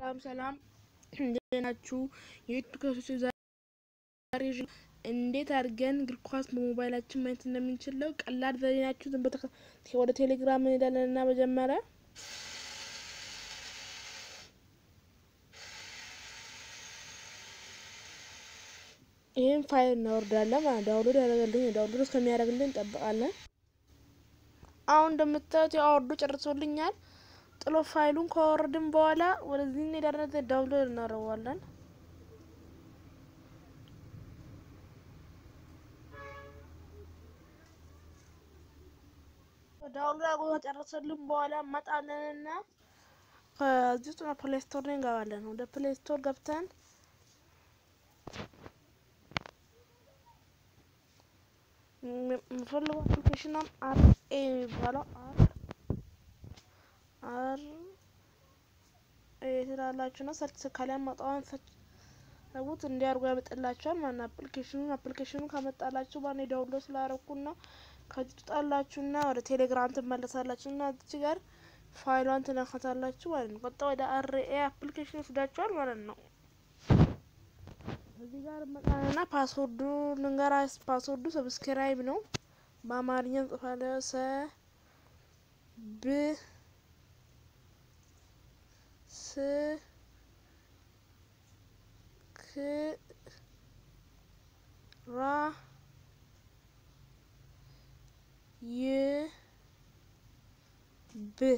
ሰላም ሰላም፣ እንዴት ናችሁ? የዩቱብ ከሶች ዛሬ እንዴት አድርገን እግር ኳስ በሞባይላችን ማየት እንደምንችለው ቀላል ዘዴ ናችሁ። ዝም በተከ ወደ ቴሌግራም እንሄዳለን እና መጀመሪያ ይህን ፋይል እናወርዳለን ማለት ዳውንሎድ ያደረገልኝ ዳውንሎድ እስከሚያደርግልን እንጠብቃለን። አሁን እንደምታዩት ያወርዶ ጨርሶልኛል። ጥሎ ፋይሉን ካወረድን በኋላ ወደዚህ እንሄዳለን። ዳውንሎድ እናደርገዋለን። ዳውንሎድ አድርጎ ከጨረሰልን በኋላ መጣለንና ከዚህ ውስጥ ፕሌይ ስቶር ላይ እንገባለን። ወደ ፕሌይ ስቶር ገብተን የምፈልገው አፕሊኬሽን አር ኤ የሚባለው አር አር ኤ ትላላችሁ ነው። ሰርች ከላይ ማጣዋን ሰርች ሰቡት እንዲያርጉ ያመጣላችኋል ማለት አፕሊኬሽኑን አፕሊኬሽኑን ካመጣላችሁ ባኔ ዳውንሎድ ስላደረኩና ከዚህ ትጣላችሁና ወደ ቴሌግራም ትመለሳላችሁ እና እዚህ ጋር ፋይሏን ትነካታላችሁ ማለት ነው። ቀጣ ወደ አር ኤ አፕሊኬሽን ይወስዳችኋል ማለት ነው። እዚህ ጋር መጣና ፓስወርዱ ልንገራ። ፓስወርዱ ሰብስክራይብ ነው። በአማርኛ እንጽፋለን። ሰ ብ ስ ክ ራ ይ ብ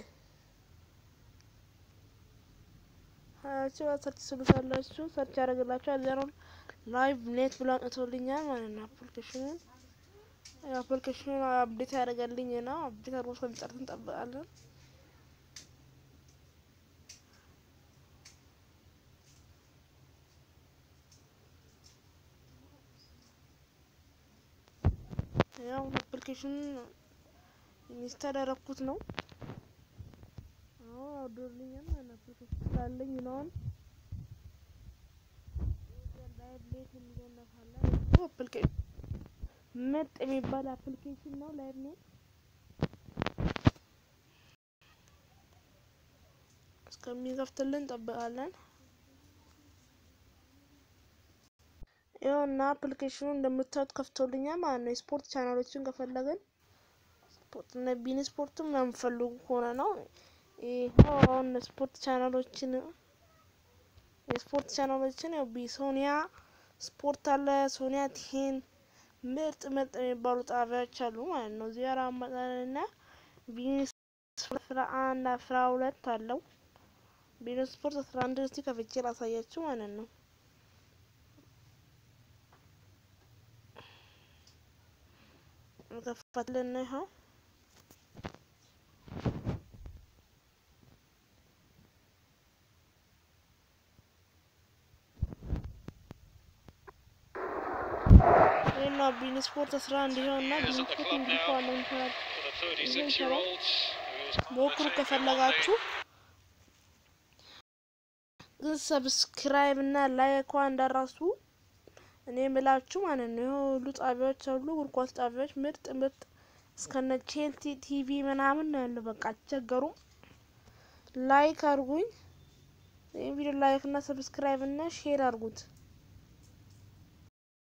ሀያችሁ ሰርች ስሉታላችሁ ሰርች ያደርግላችሁ አዘሩን ላይቭ ኔት ብሎ አምጥቶልኛል ማለት ነው። አፕሊኬሽኑን አፕሊኬሽኑን አፕዴት ያደርገልኝ ነው። አፕዴት አድርጎ እስከሚጨርስ እንጠብቃለን። ያው አፕሊኬሽኑን ኢንስታል ያደረኩት ነው። አሁን አውርዶልኛል ማለት ነው። አፕሊኬሽን ስላለኝ ነው። ላይቭ ኔት የሚለውን ነካለን። አፕሊኬሽን ምርጥ የሚባል አፕሊኬሽን ነው። ላይቭ ኔት እስከሚከፍትልን እንጠብቃለን። ይኸው እና አፕሊኬሽኑ እንደምታዩት ከፍቶልኛል ማለት ነው። የስፖርት ቻናሎችን ከፈለግን ስፖርት እነ ቢን ስፖርትም የምፈልጉ ከሆነ ነው። ይኸው አሁን ስፖርት ቻናሎችን የስፖርት ቻናሎችን ያው ቢሶኒያ ስፖርት አለ፣ ሶኒያ ቴን ምርጥ ምርጥ የሚባሉ ጣቢያዎች አሉ ማለት ነው። እዚህ ጋር አመጣንና ቢን አስራ አንድ አስራ ሁለት አለው። ቢን ስፖርት አስራ አንድ እስቲ ከፍቼ ላሳያችሁ ማለት ነው። ከፈትልን ይኸው እና ቢን ስፖርት አስራ አንድ ይኸው እና ቢን ስፖርት እንግዲህ ከዋለ ይሰራል ይሰራል። ሞክሩ ከፈለጋችሁ ግን ሰብስክራይብ እና ላይክ እንዳራሱ እኔ የምላችሁ ማለት ነው። ይኸው ሁሉ ጣቢያዎች አሉ፣ እግር ኳስ ጣቢያዎች ምርጥ ምርጥ እስከነ ቼልሲ ቲቪ ምናምን ነው ያለው። በቃ አትቸገሩም። ላይክ አድርጉኝ። ይህ ቪዲዮ ላይክ እና ሰብስክራይብ እና ሼር አድርጉት።